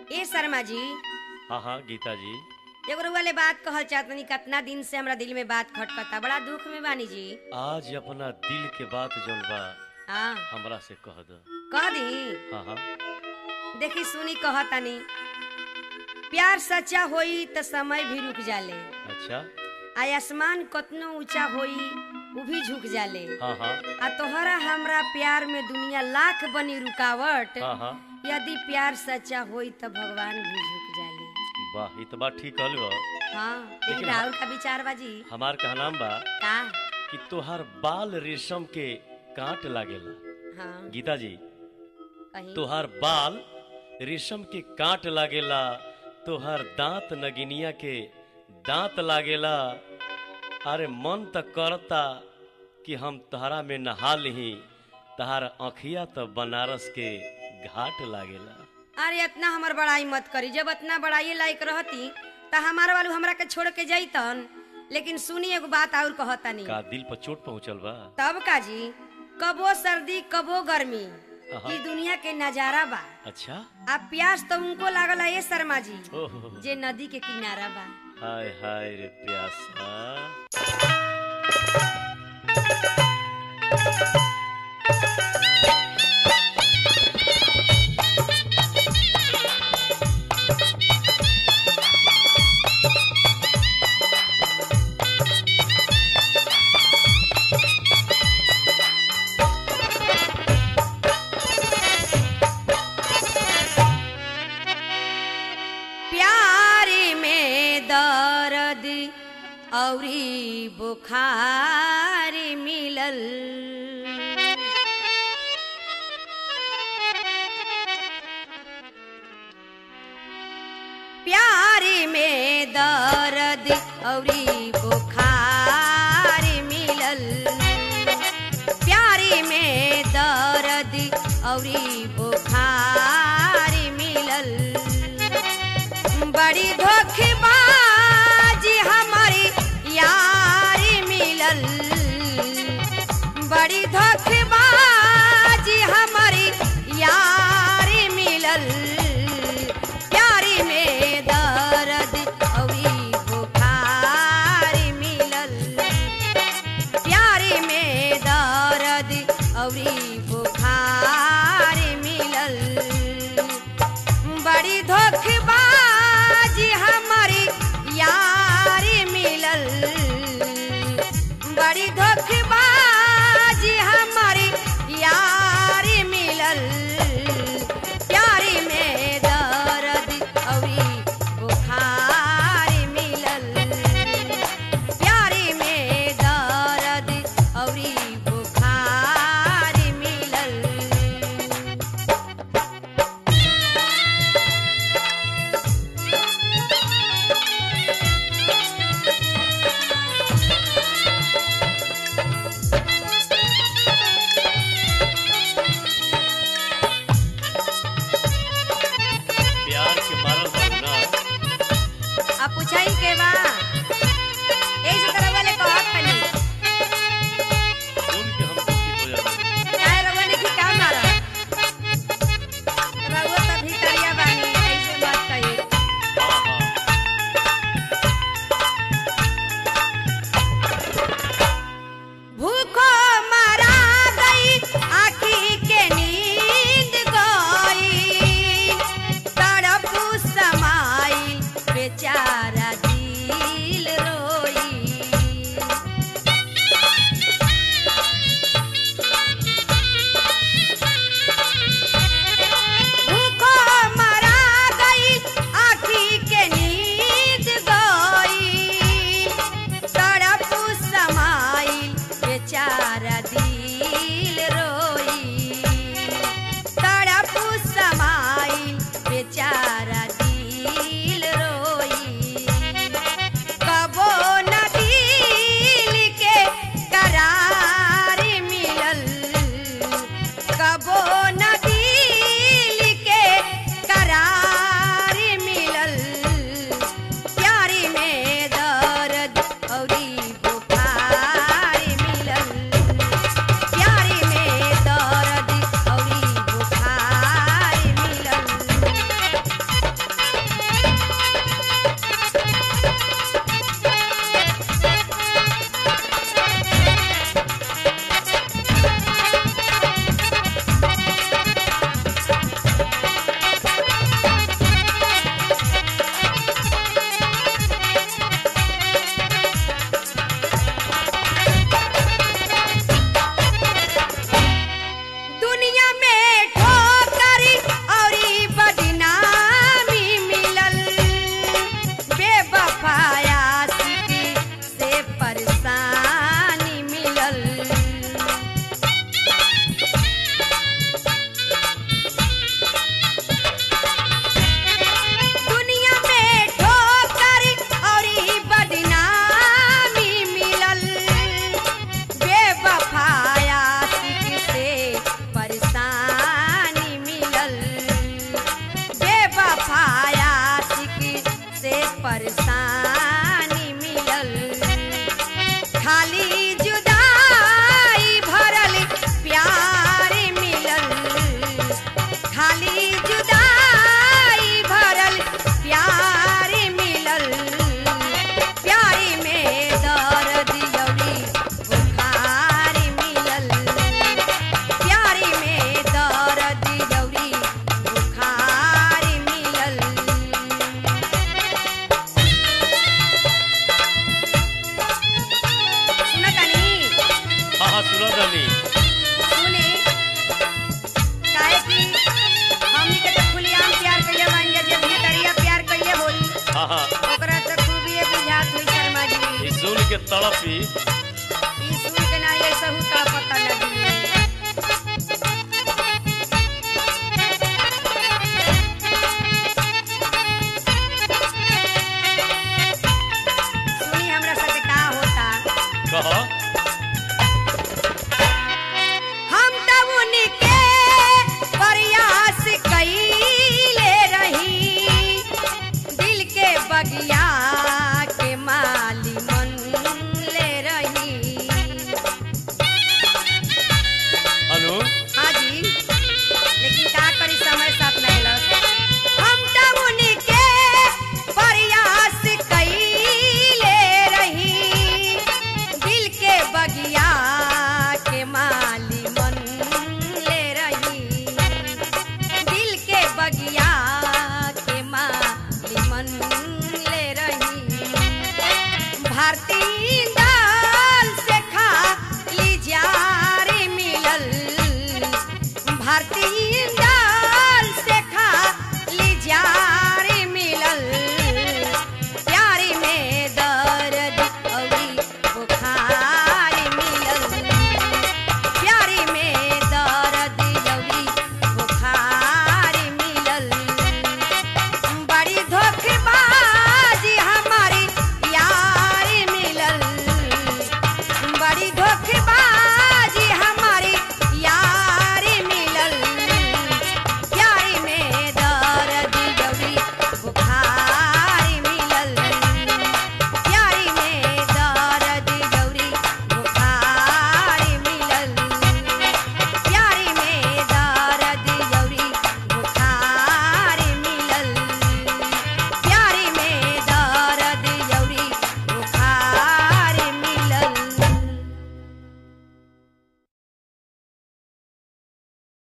ए शर्मा जी हाँ हाँ गीता जी एगो रउआ बात कहल चाहतनी कितना दिन से हमरा दिल में बात खटकता बड़ा दुख में बानी जी आज अपना दिल के बात जौन बा हाँ हमरा से कह दो कह दी हाँ हाँ देखी सुनी कहतनी प्यार सच्चा होई त समय भी रुक जाले अच्छा आ आसमान कतनो ऊंचा होई उ भी झुक जाले हाँ हाँ आ तोहरा हमरा प्यार में दुनिया लाख बनी रुकावट हाँ हाँ यदि प्यार सच्चा होई त भगवान भी झुक जाले वाह ये तो बात ठीक कहल बा हाँ लेकिन लेकिन राहुल का विचार बाजी हमार कहनाम बा का कि तोहार बाल रेशम के कांट लागेला हाँ गीता जी कहीं तोहार बाल रेशम के कांट लागेला तोहार दांत नगिनिया के दांत लागेला अरे मन त करता कि हम तहरा में नहा लिही तहार अखिया तो बनारस के घाट लागेला अरे इतना हमर बड़ाई मत करी जब इतना बड़ाई लायक रहती त हमार वालू हमरा के छोड़ के जैतन लेकिन सुनी एगो बात और कहतानी का दिल पर चोट पहुंचल बा तब का जी कबो सर्दी कबो गर्मी हाँ। ई दुनिया के नजारा बा अच्छा आ प्यास तो उनको लागल है ये शर्मा जी ओहो जे नदी के किनारा बा हाय हाय रे प्यासा प्यारी में दर्द औरी बुखार मिलल प्यारी में दर्द औरी बुखार मिलल प्यारी में दर्द औरी बुखार मिलल बड़ी धोखेबाजी हमारी यारी मिलल बड़ी धोखेबाजी हमारी यारी मिलल प्यारी में दर्द औरी बुखार तड़पी